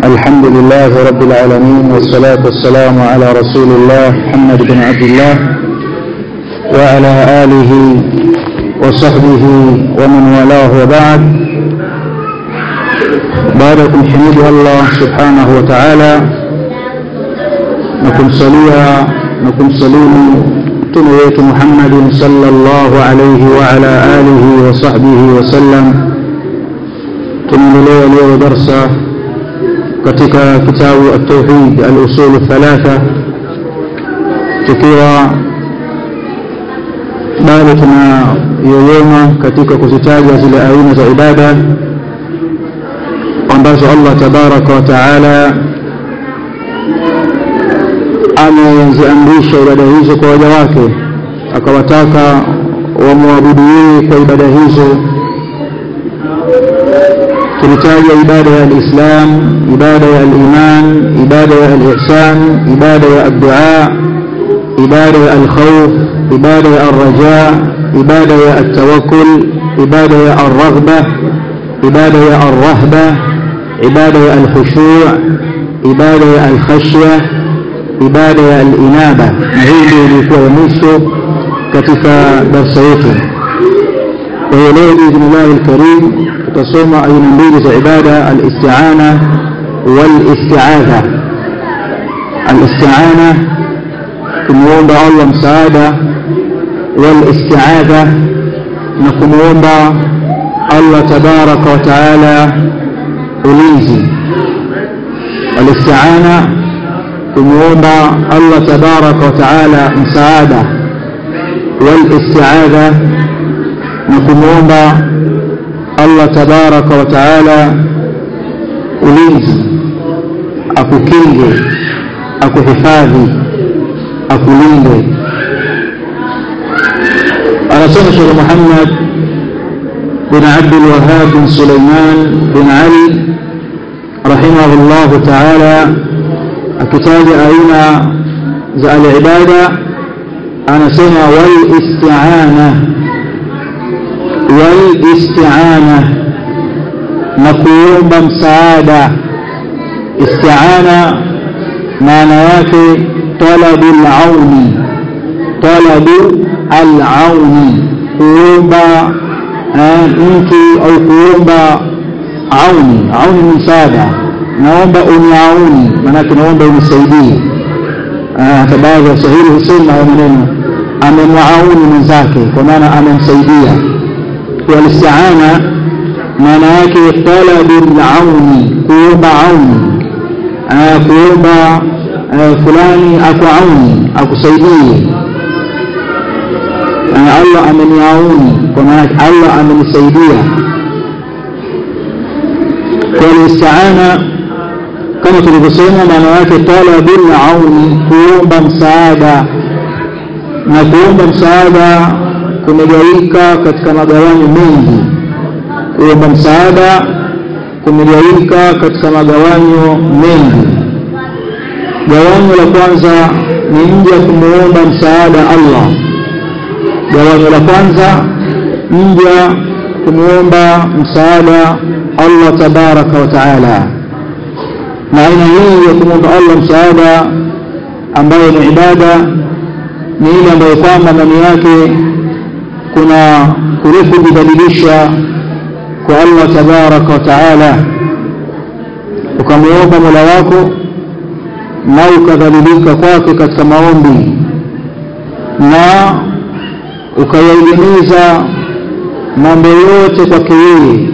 الحمد لله رب العالمين والصلاة والسلام على رسول الله محمد بن عبد الله وعلى آله وصحبه ومن والاه وبعد بعدكم حميد الله سبحانه وتعالى نكم صليا نكم صليني تنويت محمد صلى الله عليه وعلى آله وصحبه وسلم tunaendelea leo darsa katika kitabu at-tauhid al-usul thalatha tukiwa bado tunayoyoma katika kuzitaja zile aina za ibada ambazo Allah tabaraka wa taala ameziamrisha ibada hizo kwa waja wake akawataka wamwabudu yeye kwa ibada hizo tulitaja ibada ya alislam ibada ya aliman ibada ya alihsan ibada ya addua ibada ya alkhawf ibada ya alraja ibada ya التوكل ibada ya الرغبة ibada ya الرهبة ibada ya الخشوع ibada ya الخشية ibada ya الإنابة na hii ndio ilikuwa ya mwisho katika darsa yetu kwa hiyo leo biidhnillahi alkarim tutasoma aina mbili za ibada alistiana walistiadha alistiana kumuomba allah msaada walistiadha na kumuomba allah tabaraka wa taala ulinzi alistiana kumuomba allah tabaraka wa taala msaada walistiadha na kumuomba Allah tabaraka wa taala ulinzi akukinge akuhifadhi akulinde anasema Sheikh Muhammad bin Abdul Wahhab bin Sulaiman bin Ali rahimahullah taala akitaja aina za al-ibada anasema wal isti'ana walistiana na kuomba msaada istiana maana yake talabu alauni talabu alauni kuomba mtu au kuomba auni auni ni msaada naomba uniauni maanake naomba unisaidie hata baadhi ya waswahili husema hayo maneno amemwauni mwenzake kwa maana amemsaidia walistiana maana yake talabul auni kuomba auni kuomba fulani akuauni akusaidie Allah ameniauni kwa maana Allah amenisaidia walistiana kama tulivyosema maana yake talabul auni kuomba msaada na kuomba msaada kumegawika katika magawanyo mengi kuomba msaada kumegawika katika magawanyo mengi gawanyo la kwanza ni mja kumuomba msaada Allah gawanyo la kwanza mja kumuomba msaada Allah tabaraka wa taala na aina hii ya kumwomba Allah msaada ambayo ni ibada ni ile ambayo kwamba ndani yake kuna kuruku kujibadilisha kwa Allah tabaraka wa taala ukamwomba mola wako na ukadhalilika kwake katika maombi na ukayaegemeza mambo yote kwake yeye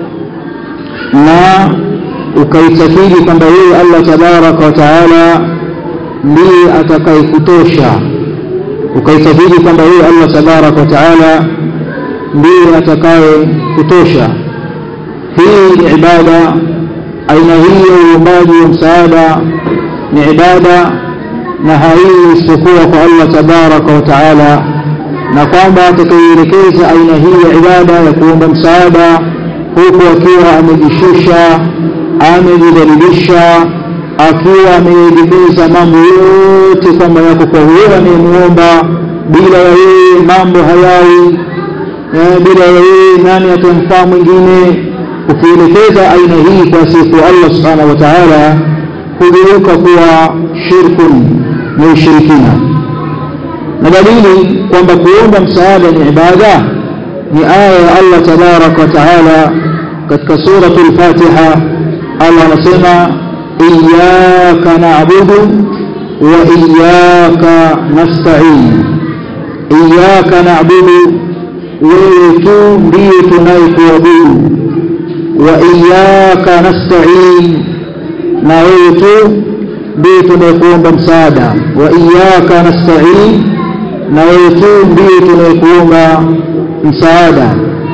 na ukaitakidi kwamba yeye Allah tabaraka wa taala ndiye atakayekutosha ukaitakidi kwamba yeye Allah tabaraka wa taala ndiye atakaye kutosha hii ni ibada aina hii ya uombaji wa msaada ni ibada na haii isipokuwa kwa Allah tabaraka wa taala na kwamba atakaielekeza aina hii ya ibada ya kuomba msaada huku akiwa amejishusha amejidhalilisha akiwa ameegemeza mambo yote kwamba yako kwa huyo anayemuomba bila ya yeye mambo hayawi bila ya yeye nani atamfaa mwingine ukielekeza aina hii kwa siku Allah subhanahu wa ta'ala hugeuka kuwa shirkun na ushirikina na dalili kwamba kuomba msaada ni ibada ni aya ya Allah tabaraka wa taala katika suratul Fatiha Allah anasema iyyaka na'budu wa iyyaka nasta'in iyyaka na'budu wewe tu ndiye tunayekuabudu wa iyyaka nasta'in na wewe tu ndiye tunayekuomba msaada wa iyyaka nasta'in na wewe tu ndiye tunayekuomba msaada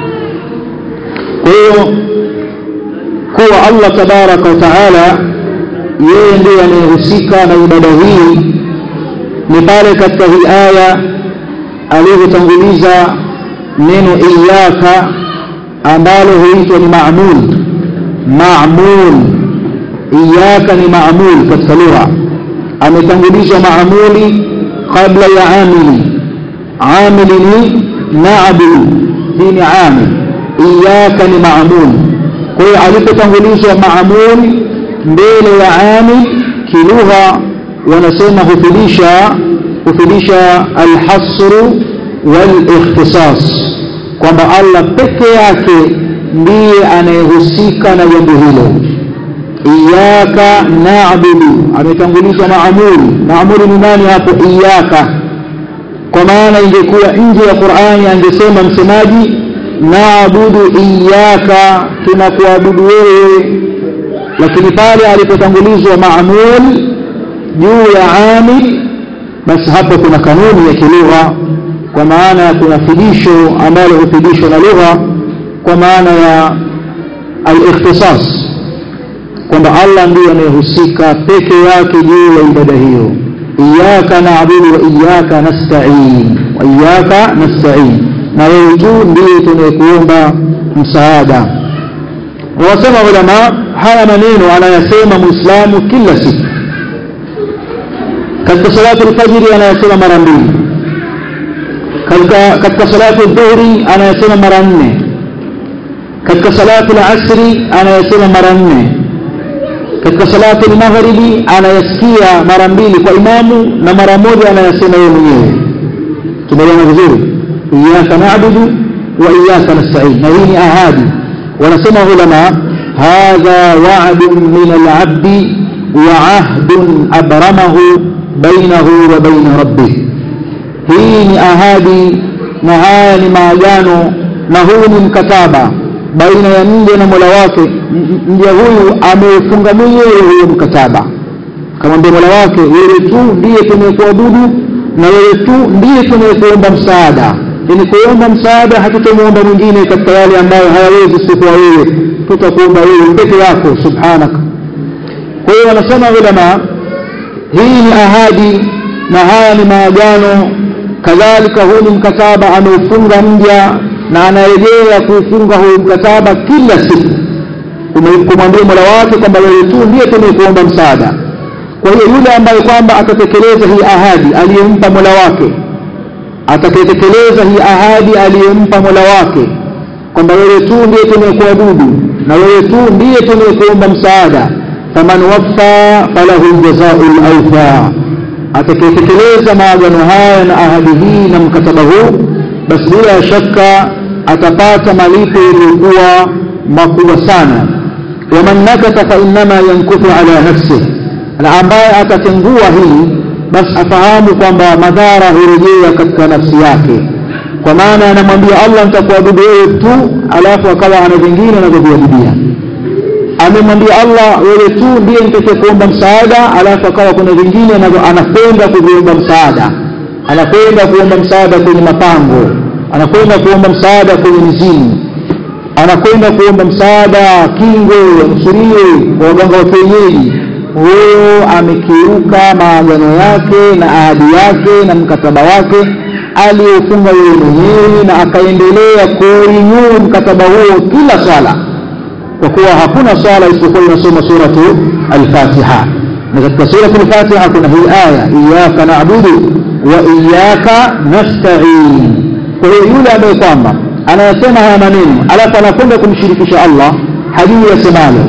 kwa hiyo kuwa Allah tabaraka wa taala yeye ndiye anayehusika na ibada hii ni pale katika hii aya alivyotanguliza neno iyyaka ambalo huitwa ni ma'mul ma'mul iyyaka ni ma'mul katika lugha ametanguliza ma'muli kabla ya amili amili ni na'budu hii ni amil iyyaka ni ma'mul kwa hiyo alipotangulizwa ma'mul mbele ya amil kilugha wanasema hufidisha hufidisha alhasru walikhtisas kwamba Allah peke yake ndiye anayehusika na jambo hilo iyaka na'budu ametangulizwa maamuli maamuli ni nani hapo iyaka kwa maana ingekuwa nje ya Qur'ani angesema msemaji na'budu iyaka tunakuabudu wewe lakini pale alipotangulizwa maamul juu ya amil basi hapo kuna kanuni ya kilugha kwa maana kuna fidisho ambalo hufidishwa na lugha kwa maana ya al-ikhtisas kwamba Allah ndiye anayehusika peke yake juu ya ibada hiyo iyyaka na'budu wa iyyaka nasta'in wa iyyaka nasta'in na wewe tu ndiye tunayekuomba msaada wasema ulama haya maneno anayasema muislamu kila siku katika salatu al-fajr anayasema mara mbili katika katika salatu dhuhri anayasema mara nne katika salatu al-asri anayasema mara nne katika salatu al-maghribi anayasikia mara mbili kwa imamu na mara moja anayasema yeye mwenyewe tumeelewana vizuri iyyaka na'budu wa iyyaka nasta'in na hii ni ahadi wanasema ulama hadha wa'dun min al-'abdi wa 'ahdun abramahu bainahu wa bain rabbih hii ni ahadi na haya ni maagano na huu ni mkataba baina ya mja na Mola wake mja huyu ameufunga mwenyewe huyo mkataba kamwambia Mola wake wewe tu ndiye tunayekuabudu na wewe tu ndiye tunayekuomba msaada ili kuomba msaada hatutamuomba mwingine katika yale ambayo hayawezi isipokuwa wewe tutakuomba wewe peke yako subhanaka kwa hiyo wanasema ulama hii ni ahadi na haya ni maagano kadhalika huu ni mkataba ameufunga mja na anarejea kuufunga huu mkataba kila siku kumwambia mola wake kwamba wewe tu ndiye tunayekuomba msaada kwa hiyo yule ambaye kwamba atatekeleza hii ahadi aliyempa mola wake atakayetekeleza hii ahadi aliyempa mola wake kwamba wewe tu ndiye tunayekuabudu na wewe tu ndiye tunayekuomba msaada faman waffa falahu ljazau lawfa atakayetekeleza maagano haya na ahadi hii na mkataba huu basi bila shaka atapata malipo yaliyokuwa makubwa sana waman nakata fa innama yankuthu ala nafsih na ambaye atatengua hili basi afahamu kwamba madhara hurejea katika nafsi yake kwa maana anamwambia Allah nitakuabudu wewe tu alafu akawa ana vingine anavyoviabudia amemwambia Allah wewe tu ndiye nitakaye msaada alafu akawa kuna vingine anakwenda kuviomba msaada anakwenda kuomba msaada kwenye mapango anakwenda kuomba msaada kwenye mizimu anakwenda kuomba msaada kingo yanusuriwe kwa waganga wa kienyeji huyo amekiuka maagano yake na ahadi yake na mkataba wake aliyofunga yeye mwenyewe na akaendelea kuinuu mkataba huo kila swala kwa kuwa hakuna swala isipokuwa inasoma suratu al-Fatiha na katika suratu al-Fatiha kuna hii aya iyyaka na'budu wa iyyaka nasta'in kwa hiyo yule ambaye kwamba anayasema haya maneno alafu anakwenda kumshirikisha Allah hajui asemalo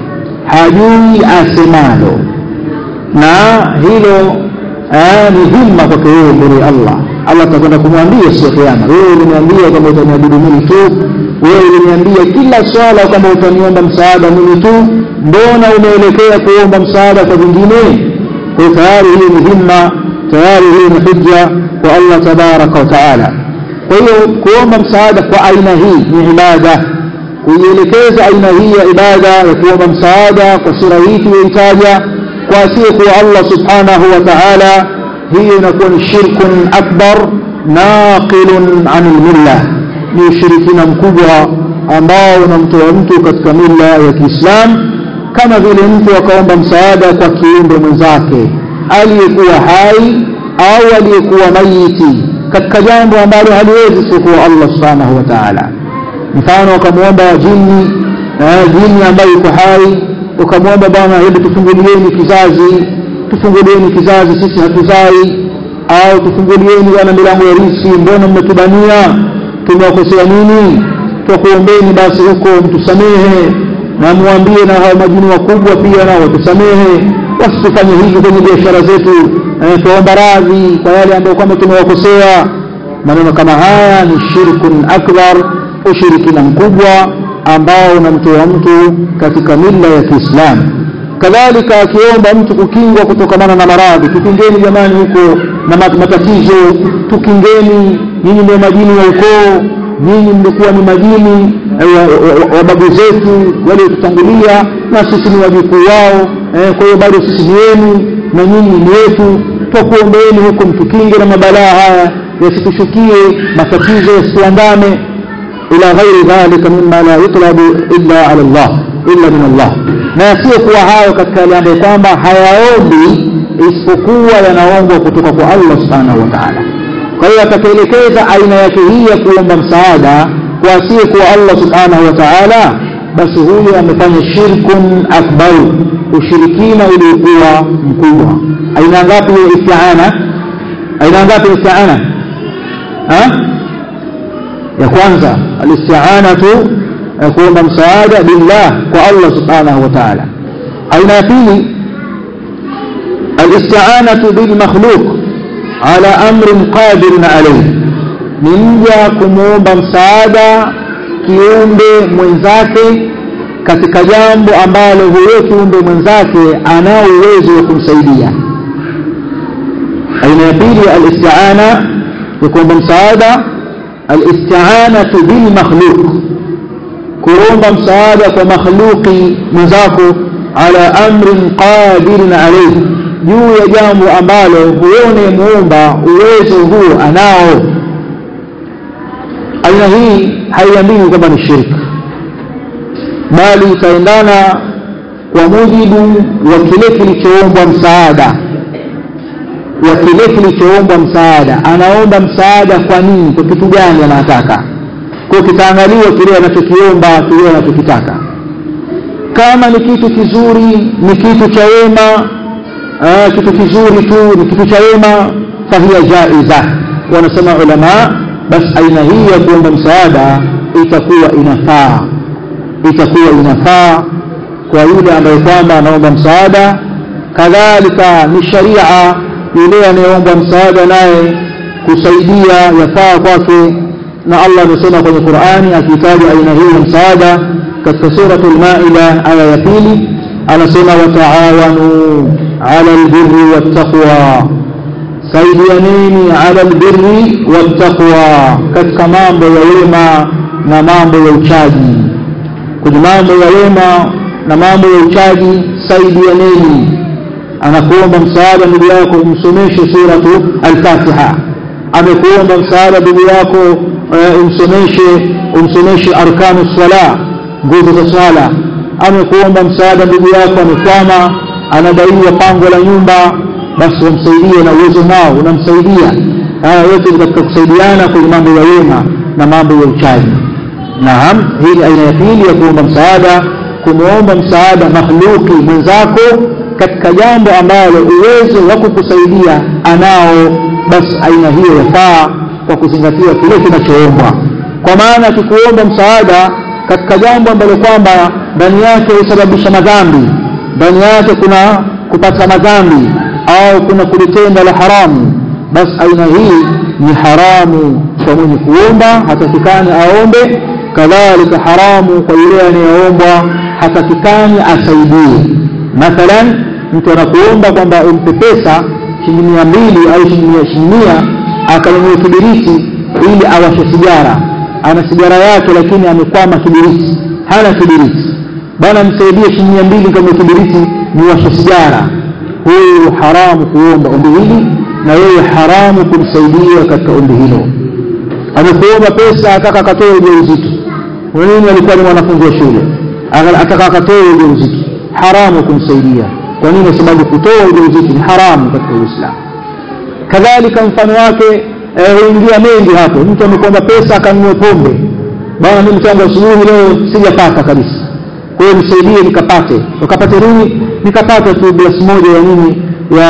hajui asemalo na hilo ni dhima kwake wewe mbele ya Allah Allah atakwenda kumwambia siku ya kiyama wewe uliniambia kwamba utaniabudu mimi tu wewe uliniambia kila swala kwamba utaniomba msaada mimi tu mbona umeelekea kuomba msaada kwa vingine kwa tayari hii ni dhima tayari hii ni hujja kwa Allah tabaraka wa taala kwa hiyo kuomba msaada kwa aina hii ni ibada kuielekeza aina hii ya ibada ya kuomba msaada kwa sura hii tuliyoitaja kwa asiyekuwa Allah subhanahu wa ta'ala hiyo inakuwa ni shirkun akbar naqilun anil milla ni ushirikina mkubwa ambao unamtoa mtu katika milla ya Kiislamu kama vile mtu akaomba msaada kwa kiumbe mwenzake aliyekuwa hai au aliyekuwa mayiti katika jambo ambalo haliwezi isipokuwa Allah subhanahu wa ta'ala mfano ukamwomba jini eh, jini ambaye yuko hai ukamwomba bwana hebu tufungulieni kizazi tufungulieni kizazi sisi hatuzai au tufungulieni bwana milango ya riziki mbona mmetubania tumewakosea nini twakuombeni basi huko mtusamehe na mwambie na hao majini wakubwa pia nao watusamehe wasitufanye hivi kwenye biashara zetu eh, tuomba radhi kwa yale ambayo kwamba tumewakosea maneno kama haya ni shirkun akbar ushirikina mkubwa ambao unamtoa mtu katika mila ya Kiislamu kadhalika akiomba mtu kukingwa kutokamana na maradhi tukingeni jamani huko na matatizo tukingeni nyinyi ndio majini wa ukoo nyinyi mlikuwa ni majini wa babu zetu waliotutangulia na sisi ni wajukuu wao eh, kwa hiyo bado sisi ni wenu na nyinyi ni wetu twakuombeeni huko mtukinge na mabalaa haya yasitushukie matatizo yasituandame ila ghairi dhalika mimma la yutlabu illa ala Allah illa min Allah na yasiyokuwa hayo katika yale ambayo kwamba hayaombi isipokuwa yanaombwa kutoka kwa Allah subhanahu wa ta'ala kwa hiyo atakaelekeza aina yake hii ya kuomba msaada kwa asiyekuwa Allah subhanahu wa ta'ala basi huyo amefanya shirkun akbar ushirikina uliokuwa mkubwa aina ngapi ya isti'ana aina ngapi isti'ana ha ya kwanza alisti'anatu kuomba msaada billah kwa Allah subhanahu wa ta'ala aina ya pili alisti'anatu bil makhluq ala amrin qadirun alayhi ni mja kumwomba msaada kiumbe mwenzake katika jambo ambalo huyo kiumbe mwenzake anao uwezo wa kumsaidia aina ya pili alisti'ana ya kuomba msaada alisti'anatu bil makhluq kuomba msaada kwa makhluqi mwenzako ala amrin qadirin alayhi juu ya jambo ambalo huone muumba uwezo huo anao aina hii haiambiwi kwamba ni shirki bali itaendana kwa mujibu wa kile kilichoombwa msaada wa kile kilichoombwa msaada anaomba msaada kwa nini kwa kitu gani anataka kwa kitaangaliwa kile anachokiomba kile anachokitaka kama ni kitu kizuri ni kitu cha wema ah, kitu kizuri tu ni kitu cha wema fahiya jaiza wanasema ulama basi aina hii ya kuomba msaada itakuwa inafaa itakuwa inafaa kwa yule ambaye kwamba anaomba msaada kadhalika ni sharia yule anayeomba msaada naye kusaidia yafaa kwake na Allah amesema kwenye Qur'ani akitaja aina hii ya msaada katika suratul Maida aya ya pili anasema wataawanu ala albirri wattaqwa saidianeni ala albirri wattaqwa katika mambo ya wema na mambo ya uchaji kwenye mambo ya wema na mambo ya uchaji saidianeni anakuomba msaada ndugu yako umsomeshe suratu al-Fatiha amekuomba msaada ndugu yako umsomeshe umsomeshe arkanu sala nguzo za swala amekuomba msaada ndugu yako amekwama anadaiwa pango la nyumba basi wamsaidie na uwezo nao unamsaidia haya yote ni katika kusaidiana kwenye mambo ya wema na mambo ya uchaji naam hii ni aina ya pili ya kuomba msaada kumwomba msaada makhluki mwenzako katika jambo ambalo uwezo wa kukusaidia anao basi aina hiyo yafaa kwa kuzingatia kile kinachoombwa kwa maana tukikuomba msaada katika jambo ambalo kwamba ndani yake husababisha madhambi ndani yake kuna kupata madhambi au kuna kulitenda la haramu basi aina hii ni haramu kwa mwenye kuomba hatakikani aombe kadhalika haramu kwa yule anayeombwa hatakikani asaidie mathalan mtu anakuomba kwamba umpe pesa shilingi mia mbili au shilingi mia akanunua kibiriti ili awashe sigara ana sigara yake lakini amekwama kibiriti hana kibiriti bana msaidie shilingi mia mbili kama kibiriti niwashe sigara huyu haramu kuomba ombi hili na yeye haramu kumsaidia katika ombi hilo amekuomba pesa ataka akatoe ujauzito nini alikuwa ni mwanafunzi wa shule ataka akatoe ujauzito haramu kumsaidia kwa nini kwa sababu kutoa ujauzito ni haramu katika uislamu kadhalika mfano wake huingia eh, mengi hapo mtu amekuomba pesa akanunua pombe bana mimi mchango asubuhi leo sijapata kabisa kwa hiyo nisaidie nikapate ukapate nini nikapata tu glasi moja ya nini ya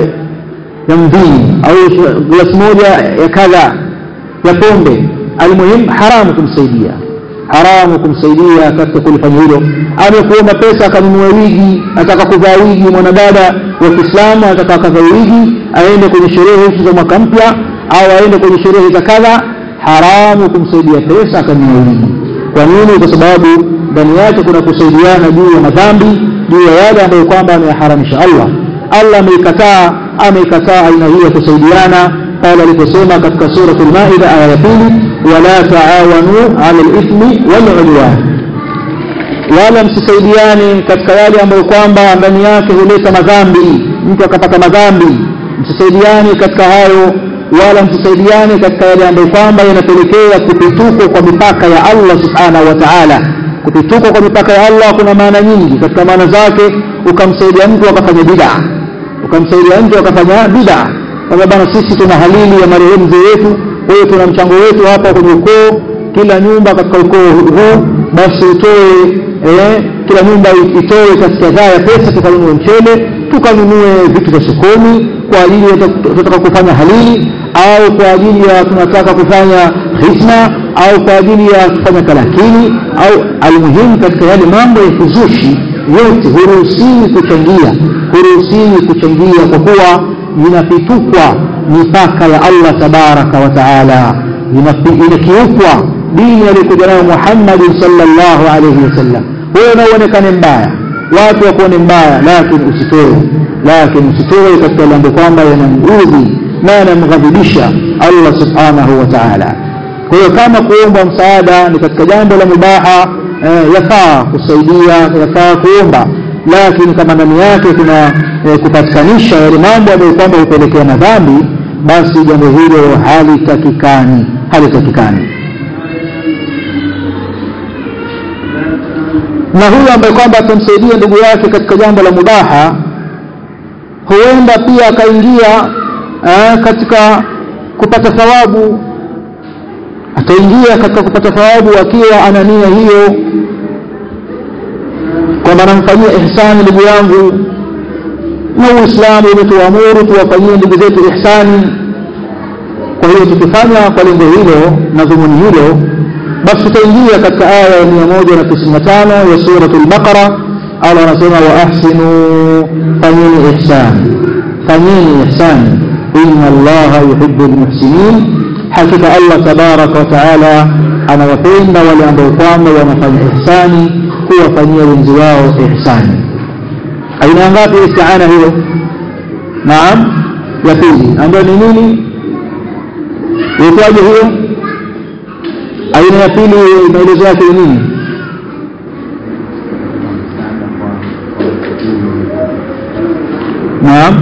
ya mvinyo au glasi moja ya kadha ya pombe almuhim haramu kumsaidia haramu kumsaidia katika kulifanya hilo amekuomba pesa akanunua wigi ataka kuvaa wigi mwanadada wa kiislamu ataka akavaa wigi aende kwenye sherehe hizi za mwaka mpya au aende kwenye sherehe za kadha haramu kumsaidia pesa akanunua wigi kwa nini kwa sababu ndani yake kuna kusaidiana juu ya madhambi juu ya yale ambayo kwamba ameyaharamisha allah allah ameikataa ameikataa aina hii ya kusaidiana pale aliposema katika surat lmaida aya ya pili wala taawanu ala lithmi waludwan wala msisaidiane katika yale ambayo kwamba ndani yake huleta madhambi mtu akapata madhambi msisaidiane katika hayo wala msisaidiane katika yale ambayo kwamba yanapelekea kupituko kwa mipaka ya allah subhanahu wa taala kupituka kwa mipaka ya allah kuna maana nyingi katika maana zake ukamsaidia mtu akafanya bidaa ukamsaidia mtu akafanya bidaa kwamba bana sisi tuna halili ya marehemu mzee wetu kwa hiyo tuna mchango wetu hapa kwenye ukoo kila nyumba katika ukoo huu basi utoe eh, kila nyumba itoe kiasi kadhaa ya pesa tukanunue mchele tukanunue vitu vya sokoni kwa ajili ya tunataka kufanya halili au kwa ajili ya tunataka kufanya hisna au kwa ajili ya kufanya kalakini au almuhimu katika yale mambo ya kuzushi yote huruhusiwi kuchangia huruhusiwi kuchangia kwa kuwa inapitukwa mipaka ya allah tabaraka wa taala inakiukwa dini aliyokuja nayo muhammadin salllahu alaihi wasallam wewe nauonekane mbaya watu wakuone mbaya lakini usitoe lakini usitoe katika mambo kwamba yanamudhi na yanamghadhibisha allah subhanahu wa taala kwa hiyo kama kuomba msaada ni katika jambo la mubaha eh, yafaa kusaidia yafaa kuomba lakini kama ndani yake kuna eh, kupatikanisha yale mambo ambayo kwamba hupelekea madhambi basi jambo hilo halitakikani halitakikani na huyo ambaye kwamba atamsaidia ndugu yake katika jambo la mubaha huenda pia akaingia eh, katika kupata thawabu ataingia katika kupata thawabu akiwa ana nia hiyo kwamba namfanyia ihsani ndugu yangu na uislamu umetuamuru tuwafanyie ndugu zetu ihsani kwa hiyo tukifanya kwa lengo hilo na dhumuni hilo basi tutaingia katika aya ya mia moja na tisini na tano ya suratu lbaqara allah anasema wa ahsinu fanyeni ihsani fanyeni ihsani ina allaha yuhibu lmuhsinin hakika allah tabaraka wataala anawapenda wale ambao kwamba wanafanya ihsani kuwafanyia wenzi wao ihsani aina ngapi istiana hiyo naam ya pili ambayo ni nini itwaje hiyo aina ya pili maelezo yake ni nini naam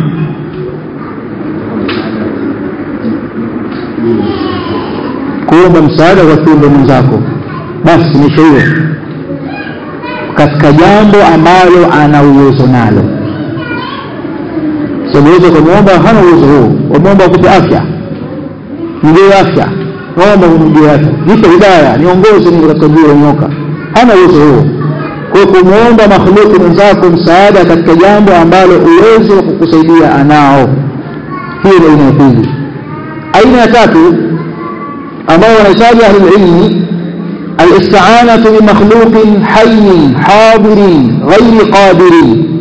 kuomba msaada kwa kiumbe mwenzako basi nisho hiyo katika jambo ambalo ana uwezo nalo sabuweza kumwomba hana uwezo huo wamwomba akupe afya mjee afya naomba umjie afya nipe hidaya niongoze ni katika juu ya nyoka hana uwezo huo kwa kumwomba makhluki mwenzako msaada katika jambo ambalo uwezo wa kukusaidia anao hiyo ni aina ya pili aina ya tatu ambayo wanahitaji ahlulilmi الاستعانة بمخلوق حي حاضر غير قادر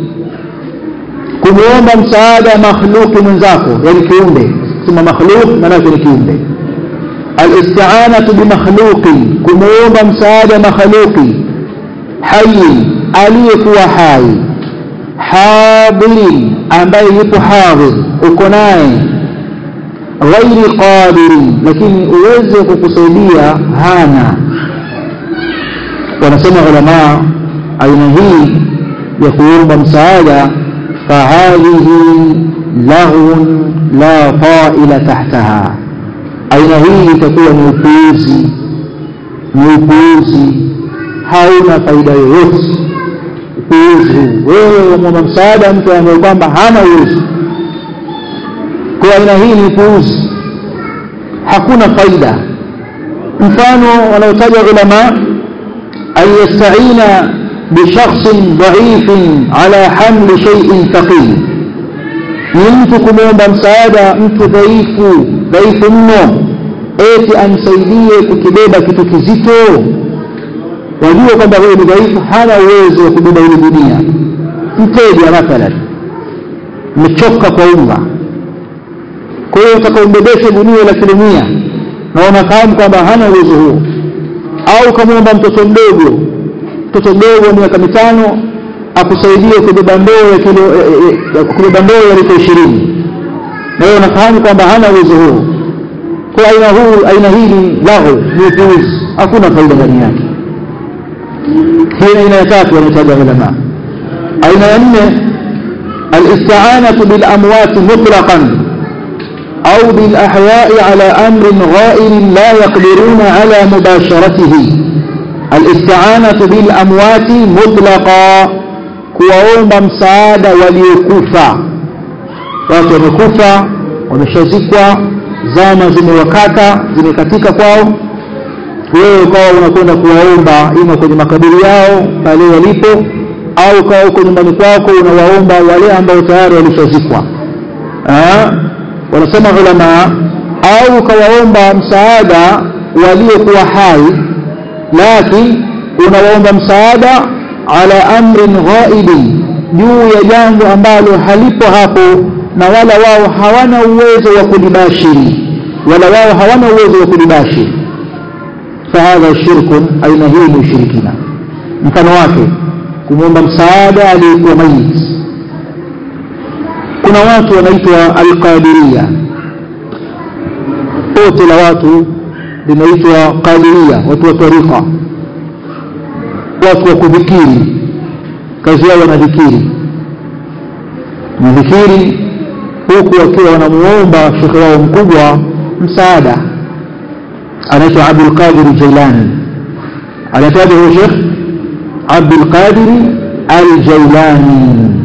kumuomba msaada makhluqi mwenzako yani kiumbe sema makhluq maanake ni kiumbe alistianatu bimakhluqin kumuomba msaada makhluqi hayi aliyekuwa hai hadirin ambaye yupo hadhir uko naye ghairi qadirin lakini uwezo wa kukusaidia hana wanasema ulamaa aina hii ya kuomba msaada fahadhihi laghun la taila tahtaha aina hii itakuwa ni upuuzi ni upuuzi hauna faida yoyote upuuzi wewe wamwomba msaada mtu ambaye kwamba hana uwezo kwa aina hii ni upuuzi hakuna faida mfano wanaotaja ulama an yastaina bishakhsin dhaifin ala hamli shay'in thaqil ni mtu kumwomba msaada mtu dhaifu dhaifu mno eti amsaidie kukibeba kitu kizito wajua kwamba huyo ni dhaifu hana uwezo wa kubeba ile dunia mteja mathalan mmechoka kwa unga kwa hiyo utakaombebesha gunia la kilo mia na unafahamu kwamba hana uwezo huo au ukamwomba mtoto mdogo mtoto mdogo wa miaka mitano akusaidie kubeba ndoo ya kilo kubeba ndoo ya lita ishirini na wewe unafahamu kwamba hana uwezo huo kwa aina huu aina hii ni lahu ni upuuzi hakuna faida ndani yake hiyo aina ya tatu wanaitaja ulama aina ya nne الاستعانة بالأموات مطلقا أو بالأحياء على أمر غائر لا يقدرون على مباشرته الاستعانة بالأموات مطلقا kuwaomba msaada waliokufa watu wamekufa wameshazikwa zama zimewakata zimekatika kwao wewe ukawa unakwenda kuwaomba ima kwenye makaburi yao pale walipo au ukawa uko nyumbani kwako unawaomba wale ambao tayari walishazikwa wanasema ulama au ukawaomba msaada waliokuwa hai lakini unawaomba msaada ala amrin ghaibin juu ya jambo ambalo halipo hapo na wala wao hawana uwezo wa kulibashiri wala wao hawana uwezo wa kulibashiri fahadha shirkun aina hii ni ushirikina mfano wake kumwomba msaada aliyekuwa mayit kuna watu wanaitwa alqadiria pote la watu linaitwa qadiria watu wa tarika watu wa kudhikiri kazi yao wanadhikiri nadhikiri huku wakiwa wanamuomba shekhe wao mkubwa msaada anaitwa abdulqadiri jailani anataja huyo shekh abdulqadiri aljailani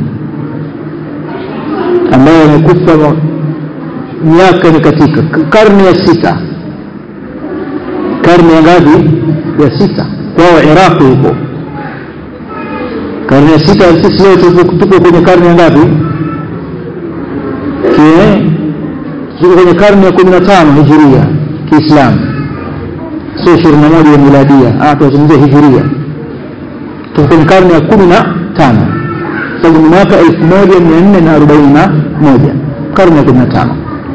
ambaye amekufa miaka ni katika karne ya sita karne ya ngapi ya sita kwao iraqi huko karne ya sita sisi leo tuko kwenye karne ya ngapi tuko kwenye karne ya kumi na tano hijiria kiislamu sio ishirini na moja ya miladia tunazungumzia hijiria tuko kwenye karne ya kumi na tano sababu ni mwaka elfu moja mia nne na arobaini na moja karne ya kumi na tano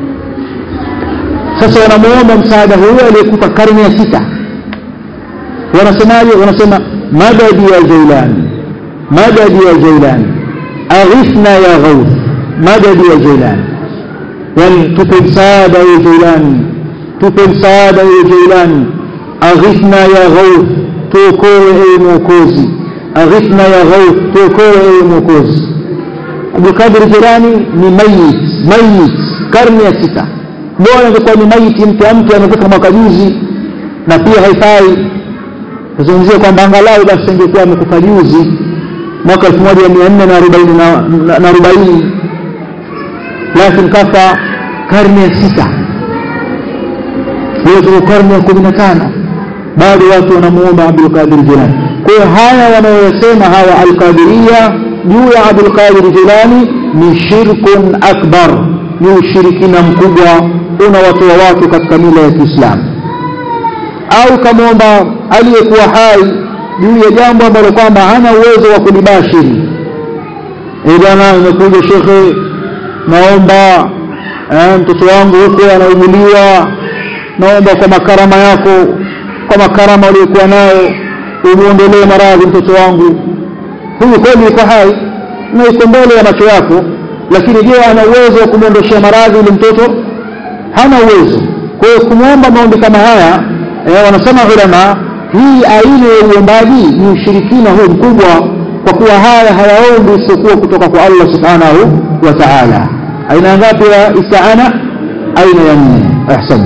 sasa wanamuomba msaada huyo aliyekufa karne ya sita wanasemaje wanasema madadi ya jailani madadi ya jailani aghithna ya ghauth madadi ya jailani yani tupe msaada ya jailani tupe msaada ya jailani aghithna ya ghauth tuokoe ewe mwokozi aghithna ya ghauth tuokoe ewe mwokozi abdulkadir jirani ni mayit mayit karne ya sita bora ingekuwa ni maiti mke mtu amekufa mwaka juzi na pia haifai tuzungumzie kwamba angalau basi ingekuwa amekufa juzi mwaka elfu moja mia nne na arobaini na arobaini lakini kafa karne ya sita hiyo tuko karne ya kumi na tano bado watu wanamuomba abdulqadir jilani kwa hiyo haya wanayosema hawa alqadiria juu ya abdulqadir jilani ni shirkun akbar ni ushirikina mkubwa unawatoa watu katika mila ya kiislamu au kamwomba aliyekuwa hai juu ya jambo ambalo kwamba hana uwezo wa kulibashiri bwana imekuja shekhe naomba eh, mtoto wangu huko anauguliwa naomba kwa makarama yako kwa makarama aliyokuwa nayo umuondolee maradhi mtoto wangu huyu kweli yuko hai na yuko mbele ya macho yako lakini je ana uwezo wa kumwondoshea maradhi yule mtoto hana uwezo kwa hiyo kumwomba maombi kama haya eh, wanasema ulama hii aina ya uombaji ni ushirikina huu mkubwa kwa kuwa haya hayaombi isiyokuwa kutoka kwa Allah subhanahu wa ta'ala aina ngapi ya isti'ana aina ya nne ahsant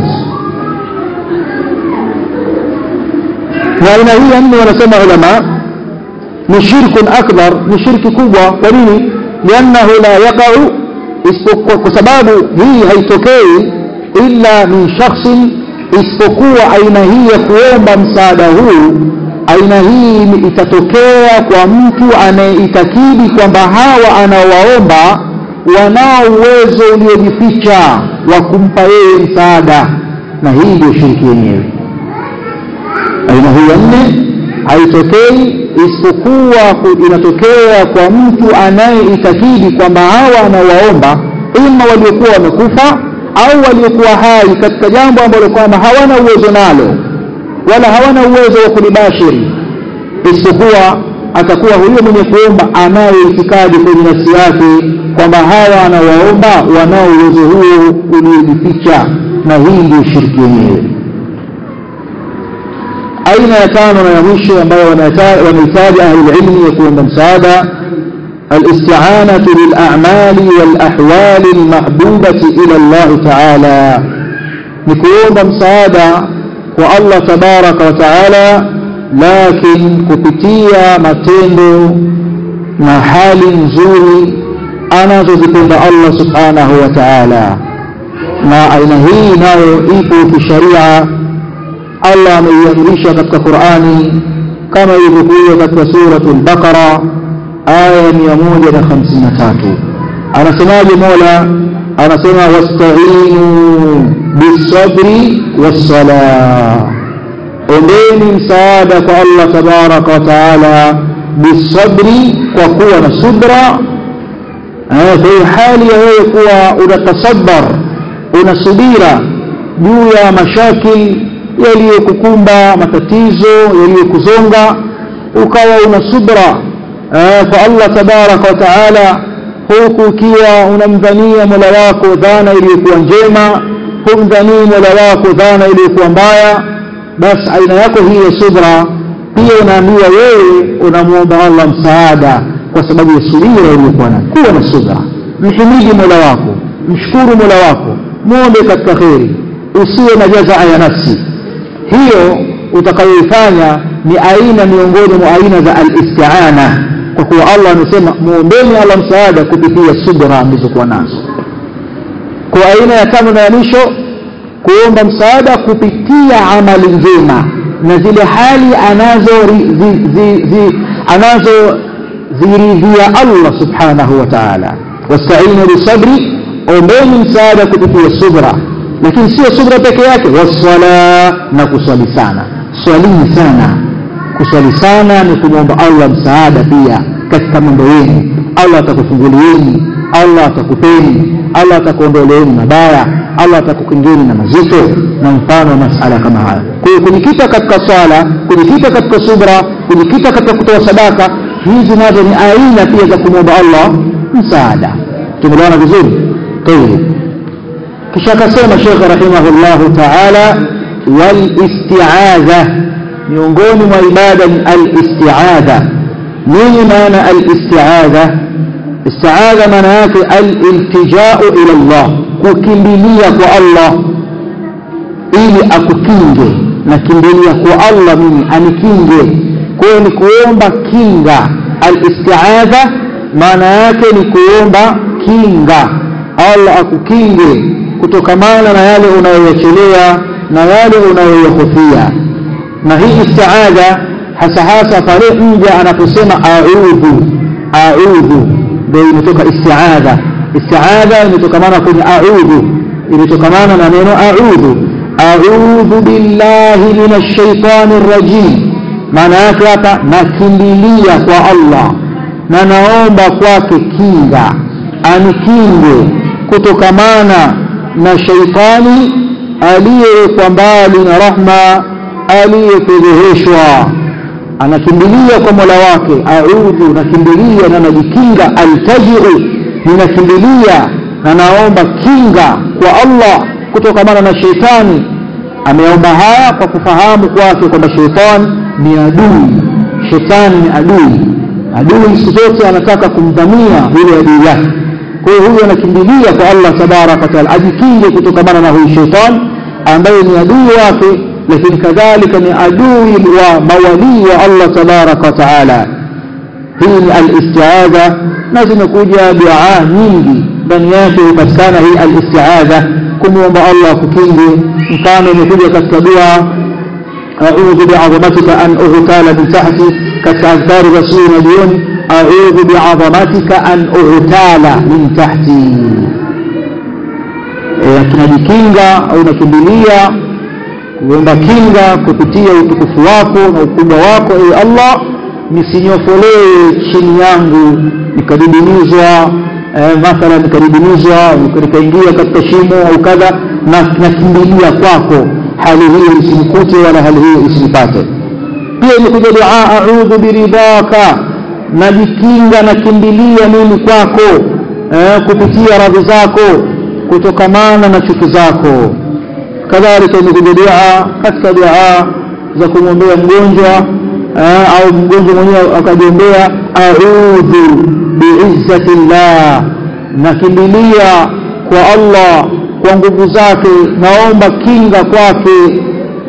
na aina hii ya nne wanasema ulama ni shirkun akbar ni shirki kubwa kwa nini liannahu la yaqau isipokuwa kwa sababu hii haitokei illa min shakhsin isipokuwa aina hii ya kuomba msaada huu aina hii itatokea kwa mtu anayeitakidi kwamba hawa anaowaomba wanao uwezo uliojificha wa kumpa yeye msaada na hii ndio shiriki yenyewe aina hii ya nne haitokei isipokuwa inatokea kwa mtu anayeitakidi kwamba hawa anawaomba ima waliokuwa wamekufa au waliokuwa hai katika jambo ambalo kwamba hawana uwezo nalo wala hawana uwezo wa kulibashiri isipokuwa atakuwa huyo mwenye kuomba anayo itikadi kwenye nafsi yake kwamba hawa anawaomba wanao uwezo huo uliojificha na hii ndio shirki yenyewe aina ya tano na ya mwisho ambayo wanahitaji ahlulilmi ya kuomba msaada الاستعانة بالأعمال والأحوال المحبوبة إلى الله تعالى نكون مساعدة والله تبارك وتعالى لكن كبتيا matendo na hali nzuri anazozipenda Allah subhanahu wa ta'ala na aina hii nayo ipo kisharia Allah ameiamrisha katika Qur'ani kama ilivyokuja katika suratul Baqara aya mia moja na hamsini na tatu anasemaje mola anasema wastainu bisabri wassala ombeni msaada kwa allah tabaraka wa taala bisabri kwa kuwa na subra kwa hiyo hali ya wewe kuwa unatasabar unasubira juu ya mashakil yaliyokukumba matatizo yaliyokuzonga ukawa una subra kwa Allah tabaraka wa taala huku ukiwa unamdhania mola wako dhana iliyokuwa njema humdhanii mola wako dhana iliyokuwa mbaya basi aina yako hii ya subra pia unaambiwa wewe unamwomba Allah msaada kwa sababu ya subira uliyokuwa nayo kuwa na subra mhimidi mola wako mshukuru mola wako mwombe katika kheri usiwe na jazaa ya nafsi hiyo utakayoifanya ni aina miongoni mwa aina za al-isti'ana kwa kuwa Allah amesema muombeni Allah msaada kupitia subra mlizokuwa nazo kwa aina ya tano na ya mwisho kuomba msaada kupitia amali njema na zile hali anazo zi, zi, zi, anazo ziridhia Allah subhanahu wa ta'ala wasta'inu bisabri ombeni msaada kupitia subra lakini sio subra peke yake waswala na kuswali sana swalini sana kuswali sana ni kumwomba Allah msaada pia katika mambo yenu Allah atakufungulieni Allah atakupeni Allah atakuondoleeni mabaya Allah atakukingeni na mazito na mfano wa masala kama haya kwa hiyo kujikita katika swala kujikita katika subra kujikita katika kutoa sadaka hizi nazo ni aina pia za kumwomba Allah msaada tumeelewana vizuri tayeb kisha akasema Sheikh rahimahullahu ta'ala wal isti'adha miongoni mwa ibada ni al-isti'adha nini maana al-isti'adha isti'adha maana yake al-iltija'u ila Allah kukimbilia kwa Allah ili akukinge na kimbilia kwa Allah mimi anikinge kwa hiyo ni kuomba kinga al-isti'adha maana yake ni kuomba kinga Allah akukinge kutokamana na yale unayoyachelea na yale unayoyahofia na hii istiadha hasa hasa pale mja anaposema a'udhu a'udhu ndio imetoka istiadha istiadha imetokamana kwenye a'udhu imetokamana na neno a'udhu a'udhu billahi minash shaitani rrajim maana yake hapa nakimbilia kwa Allah na naomba kwake kinga anikinge kutokamana na shaitani aliyewekwa mbali na rahma aliyefedheheshwa anakimbilia kwa mola wake audhu nakimbilia na najikinga altajiu ninakimbilia na naomba kinga kwa allah kutokamana na sheitani ameomba haya kwa kufahamu kwake kwamba sheitani ni adui shetani ni adui adui siku zote anataka kumdhamia yule adui yake kwa hiyo huyu anakimbilia kwa allah tabaraka wataala ajikinge kutokamana na huyu sheitani ambaye ni adui wake lakini kadhalika ni adui wa mawalii wa allah tabaraka wataala hii ni alistiadha na zimekuja duaa nyingi ndani yake hupatikana hii alistiadha kumwomba allah kukinge mfano imekuja katika dua أعوذ بعظمتك أن أغتال من تحتي كأذكار رسول اليوم أعوذ بعظمتك أن أغتال من تحتي tunajikinga au nakimbilia kuomba kinga kupitia utukufu wako na ukubwa wako ewe allah nisinyofolewe chini yangu nikadidimizwa eh, mathalan nikadidimizwa nikaingia katika shimo au kadha nakimbilia kwako hali hiyo isinikute wala hali hiyo isinipate pia imekuja dua audhu biridhaka najikinga nakimbilia mimi kwako eh, kupitia radhi zako kutokamana na chuki zako kadhalika imekuja dua katika dua za kumwombea mgonjwa eh, au mgonjwa mwenyewe akajiombea audhu biizzati llah nakimbilia kwa allah kwa nguvu zake naomba kinga kwake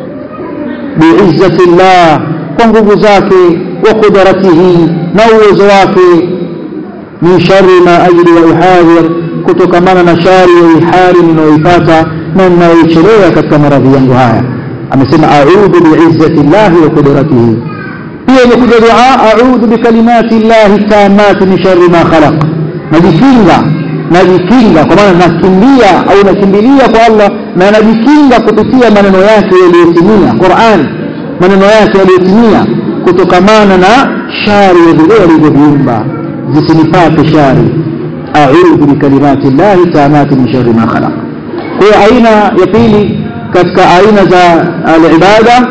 biizzati llah kwa nguvu zake wa qudratihi na uwezo wake min shari ma ajri wa uhadhir kutokamana na shari ya ihari ninayoipata na ninayoichelewa katika maradhi yangu haya amesema audhu biizzati llahi wa qudratihi pia imekuja dua audhu bikalimati llahi tamati min shari ma khalaq najikinga najikinga kwa maana nakimbia au nakimbilia kwa allah na najikinga kupitia maneno yake yaliyotimia quran maneno yake yaliyotimia kutokamana na shari ya vile alivyoviumba zisinipate shari audhu bikalimati llahi tamati min shari ma khalaq kwa hiyo aina ya pili katika aina za alibada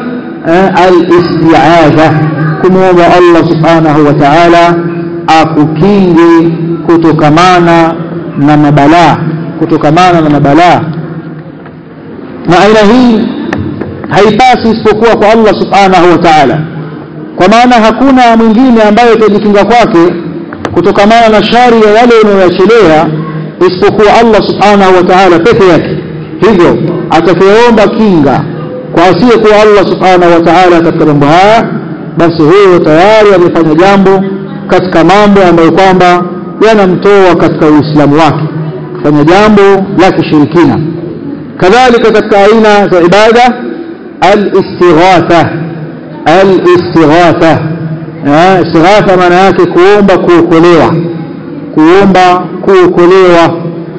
alistiadha kumwomba allah subhanahu wa taala akukinge kutokamana na mabalaa kutokamana na mabalaa na aina hii haipasi isipokuwa kwa allah subhanahu wa taala kwa maana hakuna mwingine ambaye utajikinga kwake kutokamana na shari ya yale unayoyachelea isipokuwa allah subhanahu wa taala peke yake hivyo atakayeomba kinga kwa asiyekuwa allah subhanahu wa taala katika mambo haya basi huyo tayari amefanya jambo katika mambo ambayo kwamba yanamtoa katika uislamu wake kufanya jambo la kishirikina kadhalika katika aina za ibada alistighatha alistighatha istighatha maana yake kuomba kuokolewa kuomba kuokolewa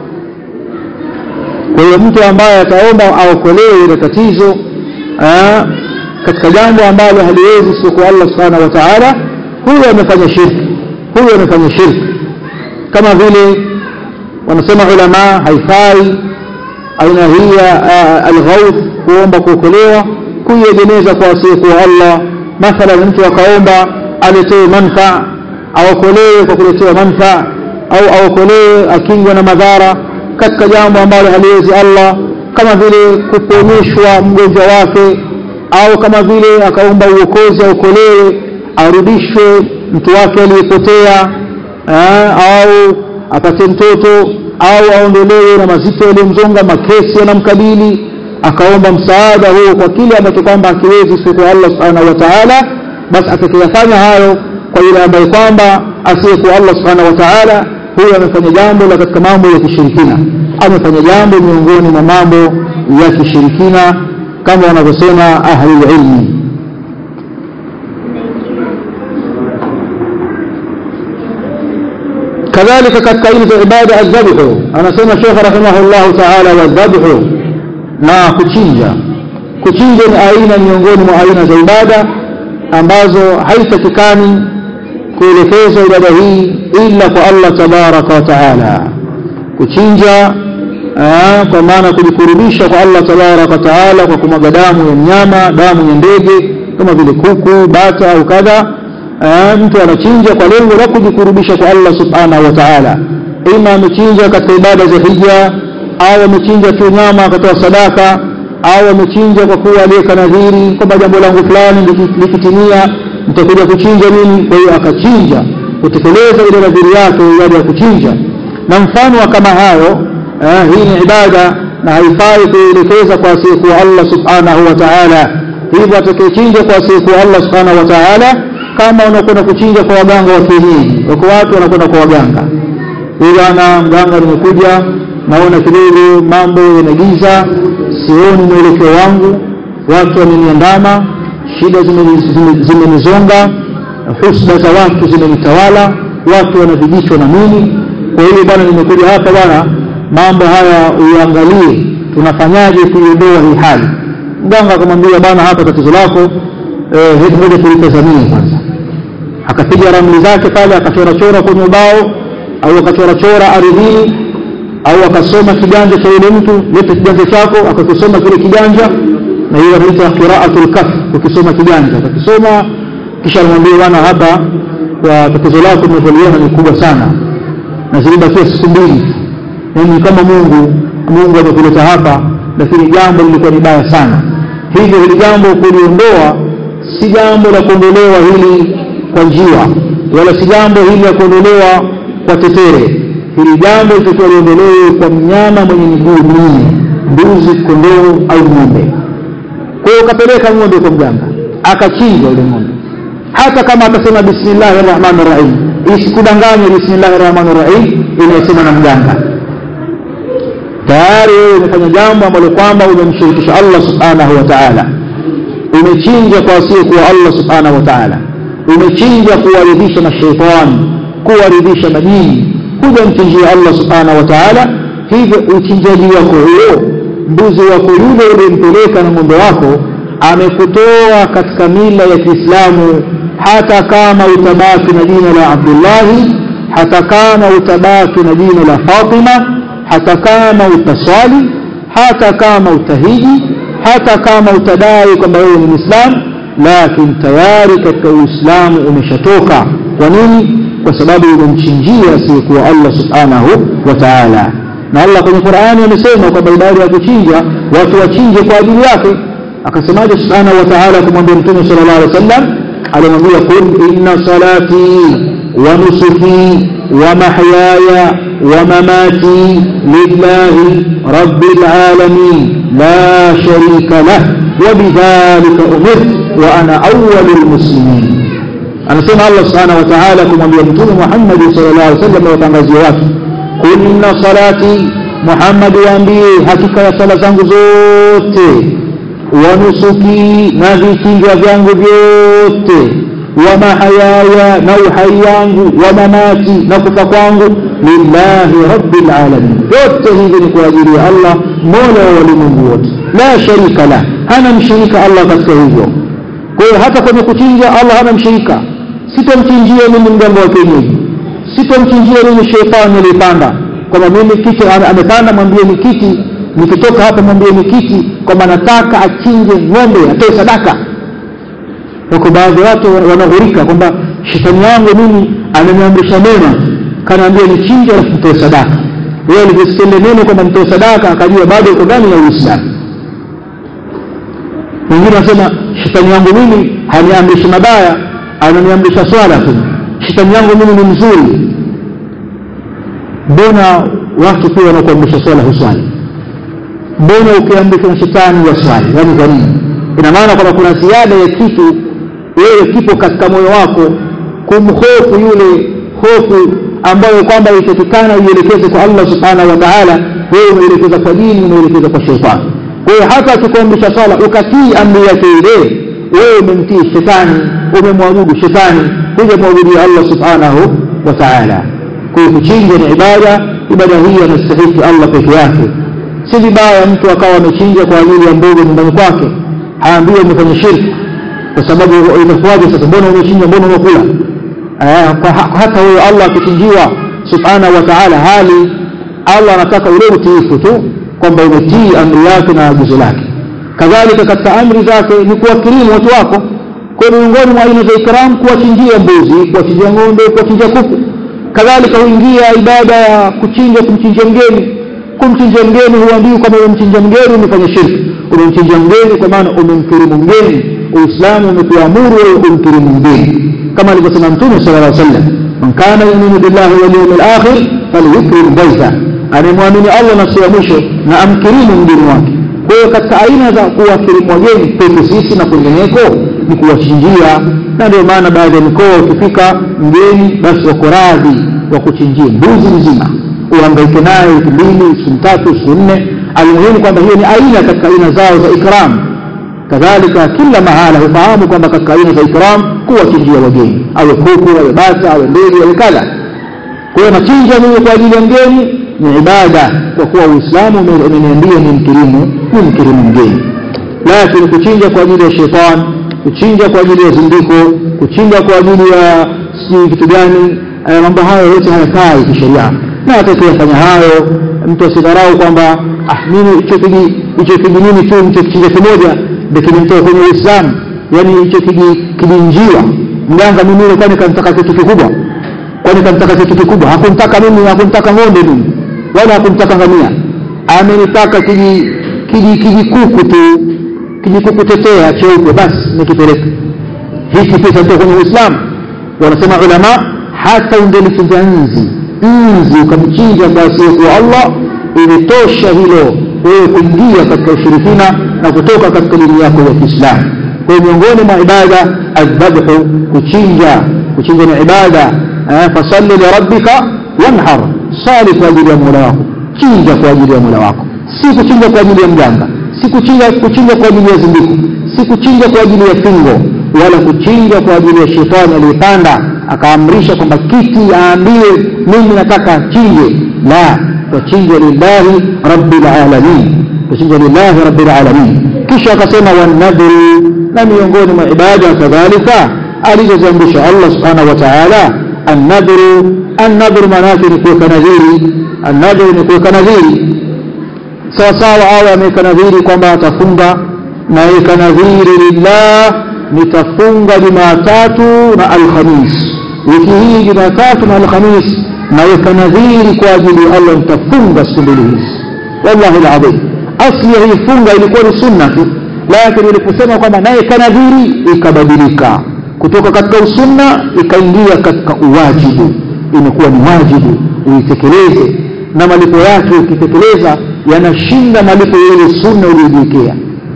kwa hiyo mtu ambaye ataomba aokolewe ile tatizo katika jambo ambalo haliwezi isipokuwa allah subhanahu wa taala huyo amefanya shirki huyo amefanya shirki kama vile wanasema ulama haifai aina hii ya alghauth kuomba kuokolewa kuiegemeza kwa asiyekuwa allah mathalan mtu akaomba aletewe manfaa aokolewe kwa kuletewa manfaa au aokolewe akingwe na madhara katika jambo ambalo haliwezi allah kama vile kuponyeshwa mgonjwa wake au kama vile akaomba uokozi aokolewe arudishwe mtu wake aliyepotea au apate mtoto au aondolewe na mazito yaliyomzonga makesi yanamkabili akaomba msaada huo kwa kile ambacho kwamba akiwezi isipokuwa allah subhanahu wa taala basi atakayafanya hayo kwa yule ambaye kwamba asiyekuwa allah subhanahu wa taala huyo amefanya jambo la katika mambo ya kishirikina amefanya jambo miongoni mwa mambo ya kishirikina kama wanavyosema ahlulilmi kadhalika katika aina za ibada aldhabhu anasema shekh rahimahullahu taala wadhabhu na kuchinja kuchinja ni aina miongoni mwa aina za ibada ambazo haitakikani kuelekeza ibada hii ila kwa Allah tabaraka wa taala kuchinja aa, kwa maana kujikurubisha kwa Allah tabaraka wa taala kwa kumwaga damu ya mnyama damu ya ndege kama vile kuku bata au kadha mtu anachinja kwa lengo la kujikurubisha kwa Allah subhanahu wa ta'ala ima amechinja katika ibada za hija au amechinja tu nyama akatoa sadaka au amechinja kwa kuwa aliyeka nadhiri kwamba jambo langu fulani likitimia nitakuja kuchinja mimi kwa hiyo akachinja kutekeleza ile nadhiri yake ibada ya kuchinja na mfano wa kama hayo eh, hii ni ibada na haifai kuelekeza kwa asiyekuwa Allah subhanahu wa ta'ala hivyo atakayechinja kwa asiyekuwa Allah subhanahu wa ta'ala kama unakwenda kuchinja kwa waganga wa kienyeji wako watu wanakwenda kwa waganga huyu bwana mganga nimekuja naona kidogo mambo yanagiza sioni mwelekeo wangu watu wameniandama shida zimenizonga husda za watu zimenitawala watu wanavijichwa na mimi kwa hiyo bwana nimekuja hapa bwana mambo haya uangalie tunafanyaje kuiondoa hii hali mganga akamwambia bwana hapa tatizo lako eh, hebu moja tulitazamie kwanza akapiga ramli zake pale akachorachora kwenye ubao au akachorachora ardhini au akasoma kiganja cha yule mtu lete kiganja chako akakisoma kile kiganja na hiyo anaita qiraatul kaf ukisoma kiganja akakisoma kisha anamwambia bwana hapa kwa tatizo lako tunavyoliona ni kubwa sana na zilibakia siku mbili yani kama Mungu Mungu amekuleta hapa lakini jambo lilikuwa ni baya sana hivyo hili jambo kuliondoa si jambo la kuondolewa hili kwa njiwa wala si jambo hili la kuondolewa kwa tetere hili jambo litakiwa liondolewe kwa mnyama mwenye miguu minne mbuzi kondoo au ng'ombe kwa hiyo kapeleka ng'ombe kwa mganga akachinja yule ng'ombe hata kama atasema bismillahir rahmanir rahim isikudanganye bismillahir rahmanir rahim inayosema na mganga tayari wewe umefanya jambo ambalo kwamba umemshirikisha Allah subhanahu wa ta'ala umechinja kwa asiyekuwa Allah subhanahu wa ta'ala umechinja kuwaridhisha mashaitani kuwaridhisha majini hujamchinjia Allah subhanahu wa ta'ala hivyo uchinjaji wako huo mbuzi wako yule uliyempeleka na ng'ombe wako amekutoa katika mila ya Kiislamu hata kama utabaki na jina la Abdullahi hata kama utabaki na jina la Fatima hata kama utaswali hata kama utahiji hata kama utadai kwamba wewe ni Muislamu lakini tayari katika Uislamu umeshatoka kwa nini kwa sababu umemchinjia asiyekuwa Allah subhanahu wa ta'ala na Allah kwenye Qur'ani amesema kwamba ibada ya kuchinja watu wachinje kwa ajili yake akasemaje subhanahu wa ta'ala kumwambia mtume sallallahu alaihi wasallam alimwambia qul inna salati wa nusuki wa mahyaya wa mamati lillahi rabbil alamin la sharika lah wa bidhalika umirtu wa ana awwalul muslimin anasema Allah subhanahu wa ta'ala kumwambia mtume Muhammad sallallahu alaihi wasallam na watangazie watu kunna salati Muhammad waambie hakika ya sala zangu zote wa nusuki na vichinjwa vyangu vyote wa mahayaya na uhai wangu wa mamati na kufa kwangu lillahi rabbil alamin yote hivi ni kwa ajili ya Allah mola wa walimwengu wote la sharika la hana mshirika Allah katika hivyo kwa hiyo hata kwenye kuchinja Allah hana mshirika sitomchinjia mimi mganga wa kienyeji sitomchinjia mimi shetani aliyepanda kwamba mimi kiti amepanda mwambie ni kiti nikitoka hapa mwambie ni kiti kwamba nataka achinje ng'ombe atoe sadaka wako baadhi ya watu wanaghurika kwamba shetani yangu mimi ameniamrisha mema kanaambia nichinje alafu nitoe sadaka wewe alivyosikia neno kwamba nitoe sadaka akajua bado uko ndani ya Uislamu wengine wanasema shetani yangu mimi haniamrishi mabaya ananiamrisha swala tu shetani yangu mimi ni mzuri mbona watu pia wanakuamrisha swala huswali mbona ukiamrishwa na shetani waswali yaani kwa nini ina maana kwamba kuna ziada ya kitu wewe kipo katika moyo wako kumhofu yule hofu ambayo kwamba itakikana uielekeze kwa Allah subhanahu wa ta'ala wewe umeelekeza kwa dini umeelekeza kwa shetani kwa hiyo hata akikuamrisha swala ukatii amri yake ile wewe umemtii shetani umemwabudu shetani hujamwabudia Allah subhanahu wa ta'ala kwa hiyo kuchinja ni ibada ibada hii anastahili Allah peke yake si vibaya mtu akawa amechinja kwa ajili ya mboga nyumbani kwake haambiwi umefanya shirki kwa sababu itakuwaje sasa mbona umechinja mbona umekula hata huyo allah akichinjiwa subhanahu wa taala hali allah anataka ule utiifu tu kwamba umetii amri yake na agizo lake kadhalika katika amri zake ni kuwakirimu watu wako kwa miongoni mwa aina za ikram kuwachinjia mbuzi kuwachinjia ng'ombe kuwachinjia kuku kadhalika huingia ibada ya kuchinja kumchinjia mgeni kumchinjia mgeni huambiwi kwamba umemchinja mgeni umefanya shirki umemchinja mgeni kwa maana umemkirimu mgeni uislamu umekuamuru wewe umkirimu mgeni kama alivyosema mtume sala llah sallam man kana yuminu billahi walyaumi lakhir falyukrim baita anayemwamini allah na siku ya mwisho na amkirimu mgeni wake kwa hiyo katika aina za kuwakirimu wageni kwetu sisi na kwengineko ni kuwachinjia na ndio maana baadhi ya mikoa ukifika mgeni basi wako radhi wa kuchinjia mbuzi mzima uhangaike naye wiki mbili siku tatu siku nne almuhimu kwamba hiyo ni aina katika aina zao za ikram kadhalika kila mahala hufahamu kwamba katika aina za ikram kuwachinjia wageni awe kuku awe bata awe ndege awe kadha kwa hiyo nachinja mimi kwa ajili ya mgeni ni ibada kwa kuwa uislamu umeniambia ni mkirimu ni mkirimu mgeni lakini kuchinja kwa ajili ya shetani kuchinja kwa ajili ya zindiko kuchinja kwa ajili ya sijui kitu gani mambo hayo yote hayafai kisheria na atakayefanya hayo mtu asidharau kwamba ah mimi hicho kiji hicho kijinini tu mtu kichinja kimoja ndio kilimtoa kwenye uislamu yaani hicho kijinjiwa mganga mimi kwani kanitaka kitu kikubwa kwani kanitaka kitu kikubwa hakumtaka mimi hakumtaka ng'ombe mimi wala hakumtaka ngamia amenitaka kiji kiji kijikuku tu kijikuku tetea cheupe basi nikipeleka hiki pesa ndio kwenye uislamu wanasema ulama hata ungelichinja nzi nzi ukamchinja kwa asiyekuwa allah ilitosha hilo wewe kuingia katika ushirikina na kutoka katika dini yako ya kiislamu kwa hiyo miongoni mwa ibada aldhabhu kuchinja kuchinja ni ibada fasalli lirabbika wanhar sali kwa ajili ya mola wako chinja kwa ajili ya mola wako si kuchinja kwa ajili ya mganga si kuchinja kuchinja kwa ajili ya zindiko si kuchinja kwa ajili ya fingo wala kuchinja kwa ajili ya shetani aliyepanda akaamrisha kwamba kiti aambiwe mimi nataka achinje la twachinja lillahi rabbil alamin twachinja lillahi rabbil alamin kisha akasema wanadhuru na miongoni mwa ibada kadhalika alizoziamrisha allah subhanahu wa taala annadhuru annadhuru maana yake ni kuweka nadhiri annadhuru ni kuweka nadhiri sawasawa awe ameweka nadhiri kwamba atafunga naweka nadhiri lillah nitafunga jumatatu na alhamis wiki hii jumatatu na alhamis naweka nadhiri kwa ajili ya allah nitafunga siku mbili hizi wallahi ladhim asli ya hii funga ilikuwa ni sunna tu lakini iliposema kwamba naweka nadhiri ikabadilika kutoka katika usunna ikaingia katika uwajibu imekuwa ni wajibu uitekeleze na malipo yake ukitekeleza yanashinda malipo ya ile sunna uliyojiwekea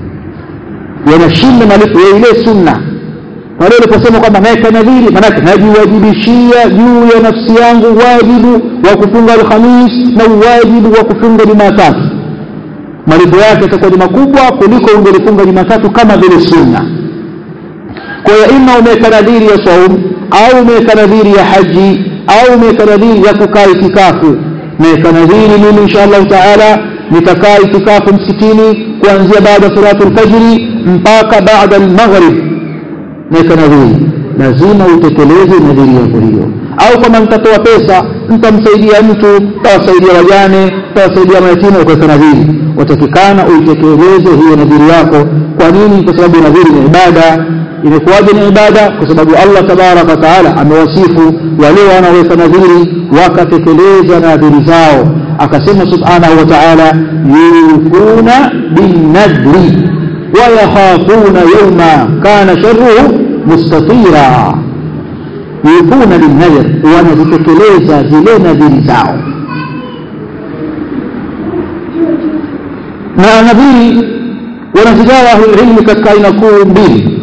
yanashinda malipo ya ile sunna pale uliposema kwamba naweka nadhiri maanake najiwajibishia juu ya nafsi yangu wajibu wa kufunga alhamis na uwajibu wa kufunga jumatatu malipo yake yatakuwa ni makubwa kuliko ungelifunga jumatatu kama vile sunna kwa hiyo ima umeweka nadhiri ya saum au umeweka nadhiri ya haji au umeweka nadhiri ya kukaa itikafu naweka nadhiri mimi insha allahu taala nitakaa itikafu msikitini kuanzia baada salatu lfajiri mpaka baada lmaghrib naweka nadhiri lazima utekeleze nadhiri yako hiyo au kama nitatoa pesa nitamsaidia mtu tawasaidia wajane tawasaidia mayatima ukaweka nadhiri watakikana uitekeleze hiyo nadhiri yako kwa nini kwa sababu nadhiri ni ibada imekuwaje ni ibada kwa sababu allah tabaraka wataala amewasifu wale wanaoweka nadhiri wakatekeleza nadhiri zao akasema subhanahu wa taala yufuna binnadri wayakhafuna yauma kana sharuhu mustatira yufuna binnadr wanazitekeleza zile nadhiri zao na nadhiri wanazigawa ahlulilmi katika aina kuu mbili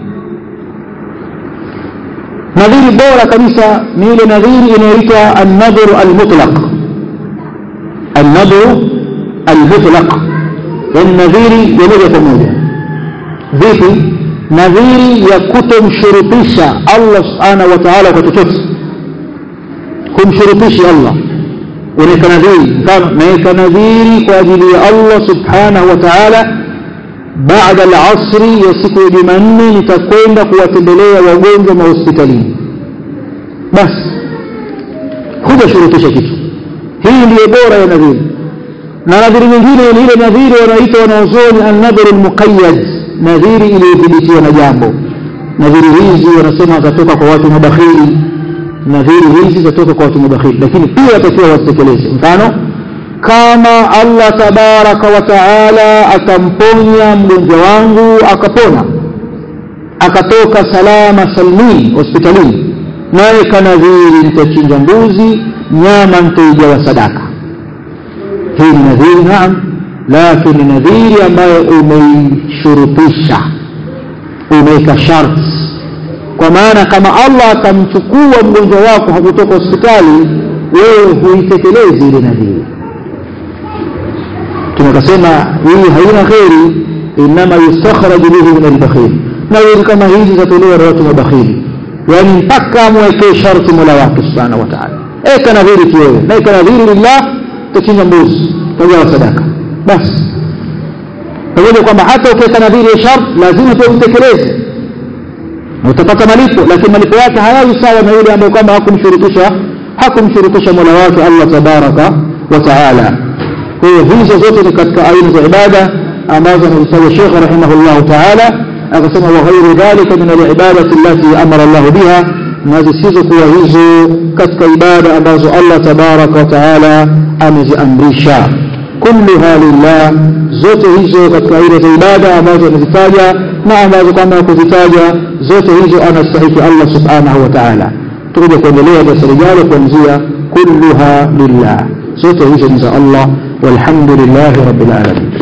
nadhiri bora kabisa ni ile nadhiri inayoitwa annadhru almutlaq annadhru almutlaq yani nadhiri ya moja kwa moja vipi nadhiri ya kutomshurutisha allah subhanahu wa taala kwa chochote kumshurutishi allah unaweka nadhiri mfano naweka nadhiri kwa ajili ya allah subhanahu wa taala baada alasri ya siku ya jumanne nitakwenda kuwatembelea wagonjwa mahospitalini basi hujashurutisha kitu hii ndiyo bora ya nadhiri na nadhiri nyingine ni ile nadhiri wanaita wanaozoni annadhru lmuqayad nadhiri iliyodhibitiwa na jambo nadhiri hizi wanasema zatoka kwa watu mabakhili nadhiri hizi zatoka kwa watu mabakhili lakini pia watakiwa wasitekeleze mfano kama allah tabaraka wa taala akamponya mgonjwa wangu akapona akatoka salama salmini hospitalini naye kanadhiri nitachinja mbuzi nyama nitaigawa sadaka hii ni nadhiri naam lakini ni nadhiri ambayo umeishurutisha umeweka sharti kwa maana kama allah akamchukua mgonjwa wako hakutoka hospitali wewe huitekelezi ile nadhiri tunakasema hii haina kheri inama yustakhraju bihi min albakhil nadhiri kama hizi zatolewa na watu mabakhili yaani mpaka amwekee sharti mola wake subhanahu wa taala eka nadhiri tu wewe na eka nadhiri lillah utachinja mbuzi utagawa sadaka basi pamoja kwamba hata ukiweka nadhiri ya shart lazima pia utekeleze na utapata malipo lakini malipo yake hayawi sawa na yule ambaye kwamba hakumshurutisha hakumshurutisha mola wake allah tabaraka wa taala kwa hiyo hizo zote ni katika aina za ibada ambazo anazitaja shekhe rahimahullahu taala akasema wa ghairu dhalika min alibadati allati amara llahu biha na zisizokuwa hizo katika ibada ambazo allah tabaraka wa taala ameziamrisha kulluha lillah zote hizo katika aina za ibada ambazo amezitaja na ambazo kama kuzitaja zote hizo anastahiki allah subhanahu wa taala tukuja kuendelea darasa lijalo kuanzia kulluha lillah zote hizo ni za allah walhamdulillahi rabbil alamin